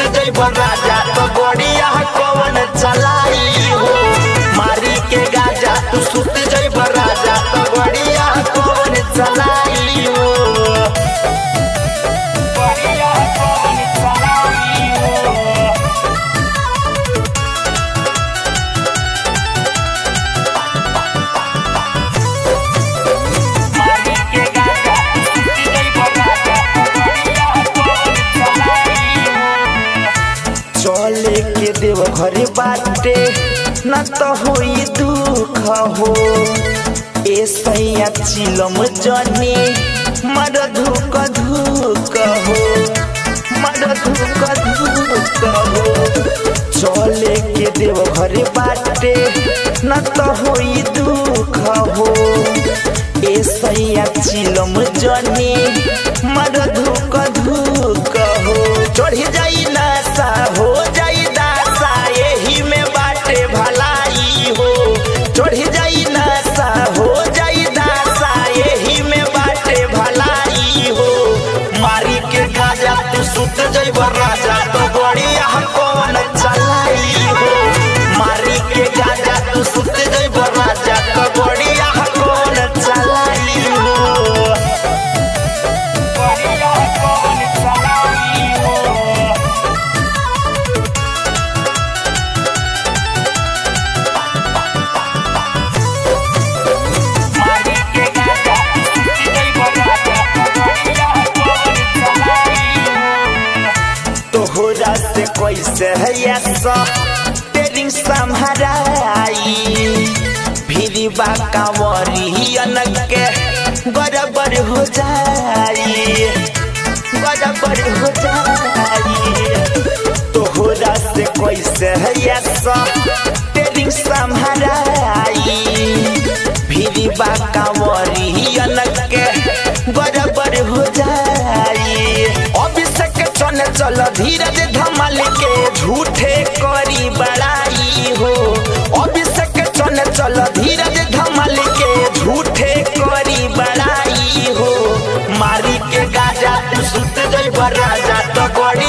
जइब राजा तो गड़िया कवन चलाई हो मारी के गाजा तू सुत जइब राजा तो गड़िया कवन चलाई हो गड़िया कवन चलाई हो मारी के गाजा तू सुत जइब राजा तो गड़िया कवन चलाई हो चले के देव घरे बाटे न तो होई दुख हो ए सैया चिलम जने मर धुक धुक हो मर धुक धुक हो चले के देव घरे बाटे न तो होई दुख हो ए सैया चिलम जने मर धुक धुक हो चढ़ी जाई नशा हो जाई दासा यही में बाटे भलाई हो चढ़ी जाई नशा हो जाई दासा यही में बाटे भलाई हो मारी के गाजा तू सुत जइब राजा तो बढ़िया कौन चलाई हो मारी के गाजा तू सुत जइब राजा तो बढ़िया कौन चलाई हो बढ़िया कौन चलाई हो मारी के गाजा तू सुत जइब राजा तो बढ़िया कौन चलाई हो तोहरा से कैसे है ऐसा तेरी संहराई फिरी बा कांवरियन के बराबर हो जाई बराबर हो जाई तोहरा से कैसे है ऐसा तेरी संहराई फिरी बा कांवरियन के बराबर हो जाई अभिषेक चल चल धीरज धमाल के झूठे करी बड़ाई हो अभिषेक चल चल धीरज धमाल के झूठे करी बड़ाई हो मारी के गाजा तू सुत जइब राजा तो गड़ी